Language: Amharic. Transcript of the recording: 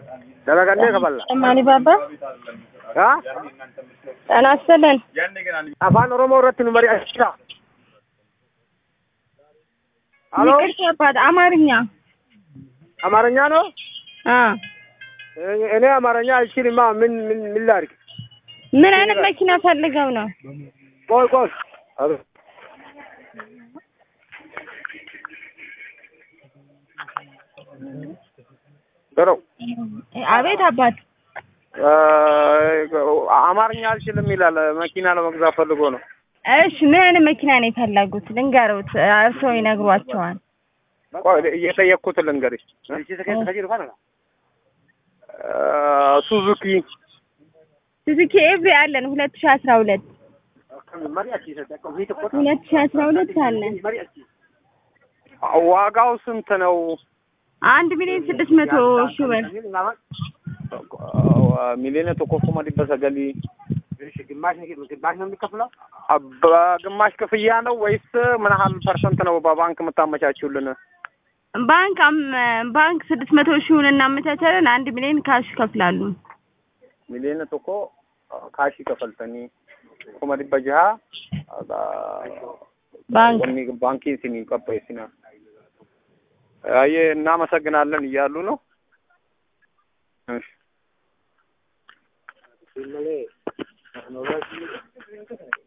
dalagannee kaballa ጨማሪ ባባ haa ጤና ይስጥልን። afaan oromoo irratti nu mari'achiisa alo ይቅርታ አባት አማርኛ አማርኛ ነው አ እኔ አማርኛ አልችልማ ምን ምን ምን ላድርግ ምን አይነት መኪና ፈልገው ነው? ቆይ ቆይ አቤት ጥሩ አቤት አባት አማርኛ አልችልም ይላል መኪና ለመግዛት ፈልጎ ነው እሺ ምን አይነት መኪና ነው የፈለጉት? ልንገሩት፣ እርስዎ ይነግሯቸዋል። ቆይ እየጠየቅኩት ልንገርሽ ሱዙኪ ሱዙኪ ኤቭሪ አለን ሁለት ሺህ አስራ ሁለት ሁለት ሺህ አስራ ሁለት አለን ዋጋው ስንት ነው አንድ ሚሊዮን ስድስት መቶ ሺህ ብር ሚሊዮን tokkoffuma dhibba sagalii በግማሽ ክፍያ ነው ወይስ ምን ያህል ፐርሰንት ነው በባንክ የምታመቻችሁልን? ባንክ አም- ባንክ ስድስት መቶ ሺውን እናመቻቻለን። አንድ ሚሊዮን ካሽ ይከፍላሉ። ሚሊዮን tokko kaashii kafaltanii kuma dhibba jaha ባንክ ባንኪን ሲኒ ቀበይሲና አየ እናመሰግናለን እያሉ ነው። እሺ